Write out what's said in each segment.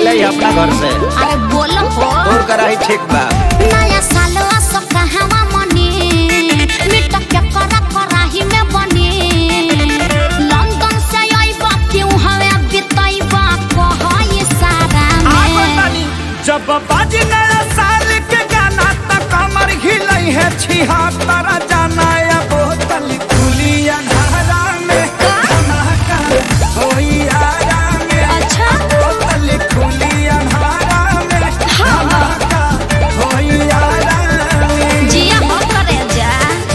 जाई अपना घर से अरे बोलो हो तोर कराही ठीक बा नया साल असो कहवा मने मिट के करा कराही में बने लंदन से आइबा क्यों हवे बिताइबा कह ये सारा में जब बाजी नया साल के गाना त कमर हिलई है छिहत्तर जाना या बोतल खुली अंधारा में धमाका होई आरा में अच्छा बोतल खुली अंधारा में धमाका होई आरा में जिया हो करे जा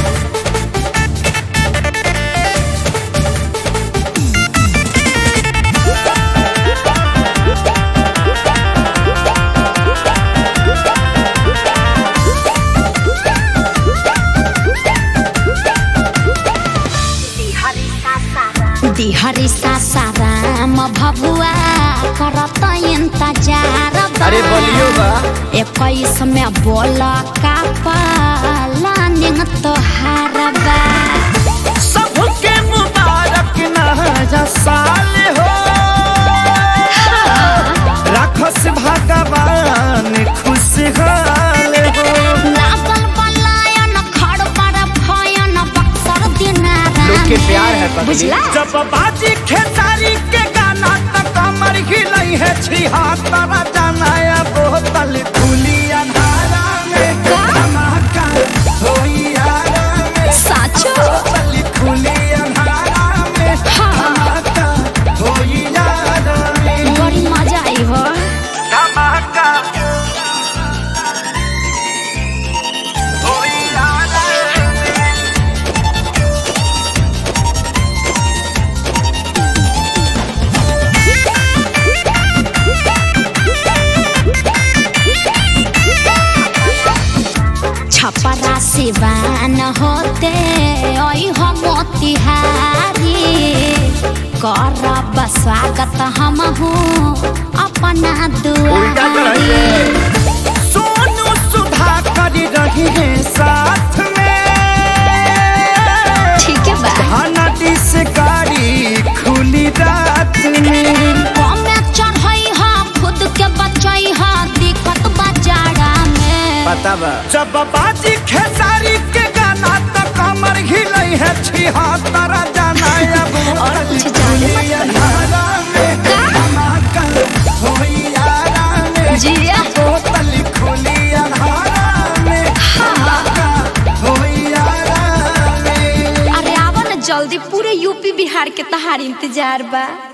दिहरी सासाराम भभुआ करत इंतजार बा। अरे बोलियो बा इक्कीस में बोल का पालानिंग तोहार बा सबके मुबारक नया साल हो राखस भगवान खुशहाल हो लागल बलायन खड़ पर भयन बक्सर दिनारा लोग के में। प्यार है पगली। बुझला जब बाजी खेसारी के गाना त कमर हिलई है छिहत्तर जाना या बोतल खुली अंधारा में धमाका होई आरा में साचो बोतल खुली अंधारा में धमाका होई आरा में बड़ी मजा आई हो धमाका होई आरा में छपरा सिवान होते ओई हो मोतिहारी करब स्वागत हम हूँ अपना उल्टा चढ़ाई दुआरी सोनू सुधा कर रही है साथ में ठीक है बा हनदी से गाड़ी खुली रात में कमे चढ़ई हा खुद के बचई हा दिक्कत बाजारा में पता बा जब बाजी खेसारी के गाना तो कमर हिलई है छिहत्तर जाना अब और कुछ जाने मत अंधारा में धमाका होई आरा में जिया बोतल खुली अंधारा में धमाका होई आरा में अरे आवा ना जल्दी पूरे यूपी बिहार के तहार इंतजार बा